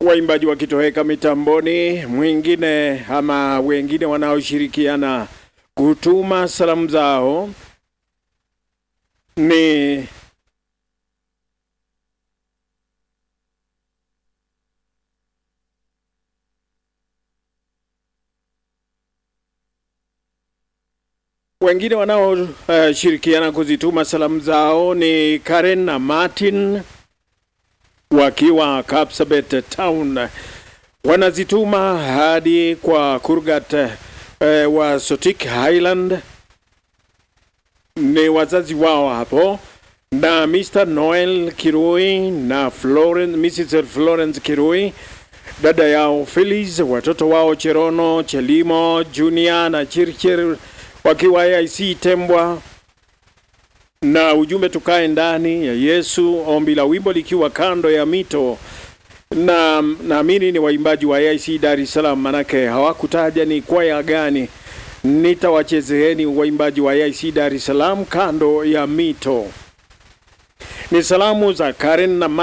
waimbaji wakitoweka mitamboni, mwingine ama wengine wanaoshirikiana kutuma salamu zao ni wengine wanaoshirikiana uh, kuzituma salamu zao ni Karen na Martin wakiwa Kapsabet Town, wanazituma hadi kwa Kurgat uh, wa Sotik Highland, ni wazazi wao hapo, na Mr. Noel Kirui na Florence, Mrs. Florence Kirui dada yao Phyllis, watoto wao Cherono, Chelimo, Junior na Chirchir wakiwa AIC Tembwa, na ujumbe tukae ndani ya Yesu, ombi la wimbo likiwa kando ya mito, na naamini ni waimbaji wa AIC Dar es Salaam, manake hawakutaja ni kwaya gani. Nitawachezeeni waimbaji wa AIC Dar es Salaam, kando ya mito. Ni salamu za Karen na